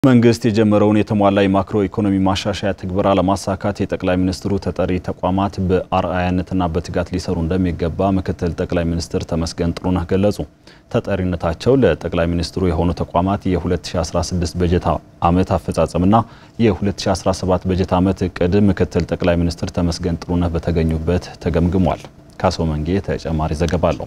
መንግስት የጀመረውን የተሟላ የማክሮ ኢኮኖሚ ማሻሻያ ትግበራ ለማሳካት የጠቅላይ ሚኒስትሩ ተጠሪ ተቋማት በአርአያነትና በትጋት ሊሰሩ እንደሚገባ ምክትል ጠቅላይ ሚኒስትር ተመስገን ጥሩነህ ገለጹ። ተጠሪነታቸው ለጠቅላይ ሚኒስትሩ የሆኑ ተቋማት የ2016 በጀት ዓመት አፈጻጸምና የ2017 በጀት ዓመት እቅድ ምክትል ጠቅላይ ሚኒስትር ተመስገን ጥሩነህ በተገኙበት ተገምግሟል። ካሶ መንጌ ተጨማሪ ዘገባ አለው።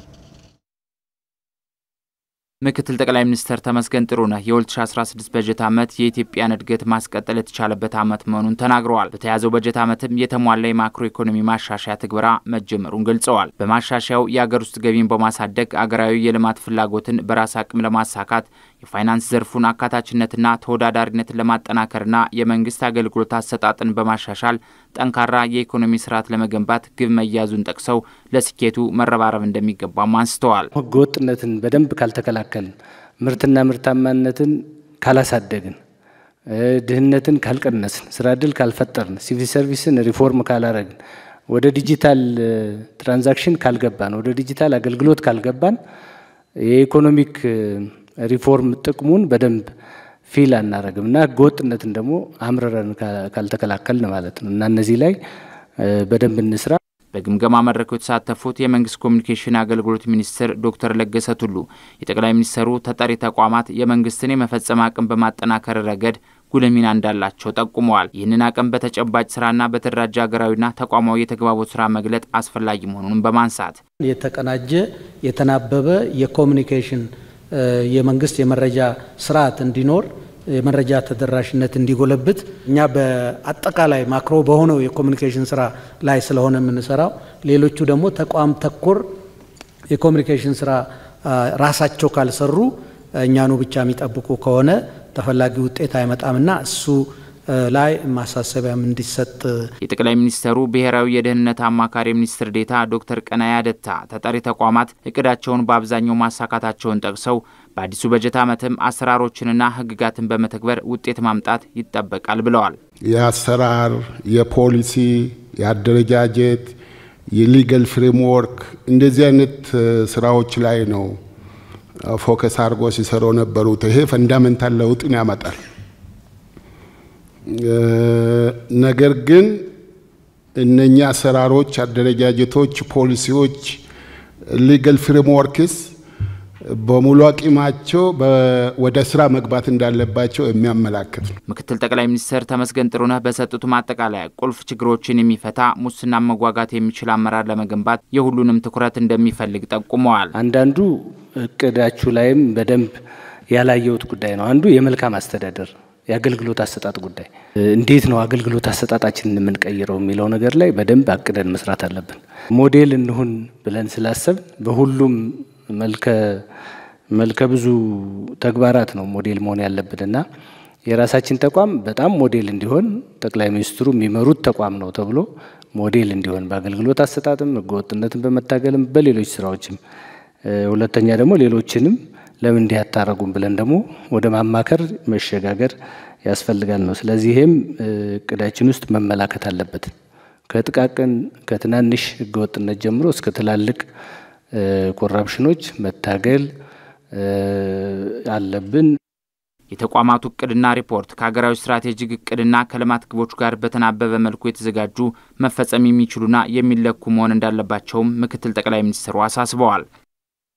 ምክትል ጠቅላይ ሚኒስትር ተመስገን ጥሩነህ የ2016 በጀት ዓመት የኢትዮጵያን እድገት ማስቀጠል የተቻለበት ዓመት መሆኑን ተናግረዋል። በተያዘው በጀት ዓመትም የተሟላ የማክሮ ኢኮኖሚ ማሻሻያ ትግበራ መጀመሩን ገልጸዋል። በማሻሻያው የአገር ውስጥ ገቢን በማሳደግ አገራዊ የልማት ፍላጎትን በራስ አቅም ለማሳካት የፋይናንስ ዘርፉን አካታችነትና ተወዳዳሪነትን ለማጠናከርና የመንግስት አገልግሎት አሰጣጥን በማሻሻል ጠንካራ የኢኮኖሚ ስርዓት ለመገንባት ግብ መያዙን ጠቅሰው ለስኬቱ መረባረብ እንደሚገባም አንስተዋል። ህገወጥነትን በደንብ ካልተከላከልን፣ ምርትና ምርታማነትን ካላሳደግን፣ ድህነትን ካልቀነስን፣ ስራ እድል ካልፈጠርን፣ ሲቪል ሰርቪስን ሪፎርም ካላረግን፣ ወደ ዲጂታል ትራንዛክሽን ካልገባን፣ ወደ ዲጂታል አገልግሎት ካልገባን የኢኮኖሚክ ሪፎርም ጥቅሙን በደንብ ፊል አናረግም እና ህገወጥነትን ደግሞ አምርረን ካልተከላከልን ማለት ነው እና እነዚህ ላይ በደንብ እንስራ። በግምገማ መድረኩ የተሳተፉት የመንግስት ኮሚኒኬሽን አገልግሎት ሚኒስትር ዶክተር ለገሰ ቱሉ የጠቅላይ ሚኒስትሩ ተጠሪ ተቋማት የመንግስትን የመፈጸም አቅም በማጠናከር ረገድ ጉልህ ሚና እንዳላቸው ጠቁመዋል። ይህንን አቅም በተጨባጭ ስራና በተደራጀ ሀገራዊና ተቋማዊ የተግባቦት ስራ መግለጥ አስፈላጊ መሆኑንም በማንሳት የተቀናጀ የተናበበ የኮሚኒኬሽን የመንግስት የመረጃ ስርዓት እንዲኖር የመረጃ ተደራሽነት እንዲጎለብት እኛ በአጠቃላይ ማክሮ በሆነው የኮሚኒኬሽን ስራ ላይ ስለሆነ የምንሰራው፣ ሌሎቹ ደግሞ ተቋም ተኮር የኮሚኒኬሽን ስራ ራሳቸው ካልሰሩ እኛኑ ብቻ የሚጠብቁ ከሆነ ተፈላጊ ውጤት አይመጣምና እሱ ላይ ማሳሰቢያም እንዲሰጥ የጠቅላይ ሚኒስትሩ ብሔራዊ የደህንነት አማካሪ ሚኒስትር ዴታ ዶክተር ቀናይ አደታ ተጠሪ ተቋማት እቅዳቸውን በአብዛኛው ማሳካታቸውን ጠቅሰው በአዲሱ በጀት ዓመትም አሰራሮችንና ሕግጋትን በመተግበር ውጤት ማምጣት ይጠበቃል ብለዋል። የአሰራር፣ የፖሊሲ፣ የአደረጃጀት፣ የሊገል ፍሬምወርክ እንደዚህ አይነት ስራዎች ላይ ነው ፎከስ አድርጎ ሲሰሩ ነበሩት። ይሄ ፈንዳሜንታል ለውጥን ያመጣል። ነገር ግን እነኛ አሰራሮች፣ አደረጃጀቶች፣ ፖሊሲዎች፣ ሊገል ፍሬምወርክስ በሙሉ አቂማቸው ወደ ስራ መግባት እንዳለባቸው የሚያመላክት ነው። ምክትል ጠቅላይ ሚኒስትር ተመስገን ጥሩነህ በሰጡት ማጠቃለያ ቁልፍ ችግሮችን የሚፈታ ሙስና መዋጋት የሚችል አመራር ለመገንባት የሁሉንም ትኩረት እንደሚፈልግ ጠቁመዋል። አንዳንዱ እቅዳችሁ ላይም በደንብ ያላየሁት ጉዳይ ነው። አንዱ የመልካም አስተዳደር የአገልግሎት አሰጣጥ ጉዳይ እንዴት ነው አገልግሎት አሰጣጣችንን የምንቀይረው የሚለው ነገር ላይ በደንብ አቅደን መስራት አለብን። ሞዴል እንሁን ብለን ስላሰብ በሁሉም መልከ መልከ ብዙ ተግባራት ነው ሞዴል መሆን ያለብን እና የራሳችን ተቋም በጣም ሞዴል እንዲሆን ጠቅላይ ሚኒስትሩ የሚመሩት ተቋም ነው ተብሎ ሞዴል እንዲሆን በአገልግሎት አሰጣጥም ህገወጥነትን በመታገልም በሌሎች ስራዎችም፣ ሁለተኛ ደግሞ ሌሎችንም ለምን እንዲህ አታረጉም ብለን ደግሞ ወደ ማማከር መሸጋገር ያስፈልጋል ነው። ስለዚህ ይሄም እቅዳችን ውስጥ መመላከት አለበት። ከጥቃቅን ከትናንሽ ህገወጥነት ጀምሮ እስከ ትላልቅ ኮራፕሽኖች መታገል አለብን። የተቋማቱ እቅድና ሪፖርት ከሀገራዊ ስትራቴጂክ እቅድና ከልማት ግቦች ጋር በተናበበ መልኩ የተዘጋጁ መፈጸም የሚችሉና የሚለኩ መሆን እንዳለባቸውም ምክትል ጠቅላይ ሚኒስትሩ አሳስበዋል።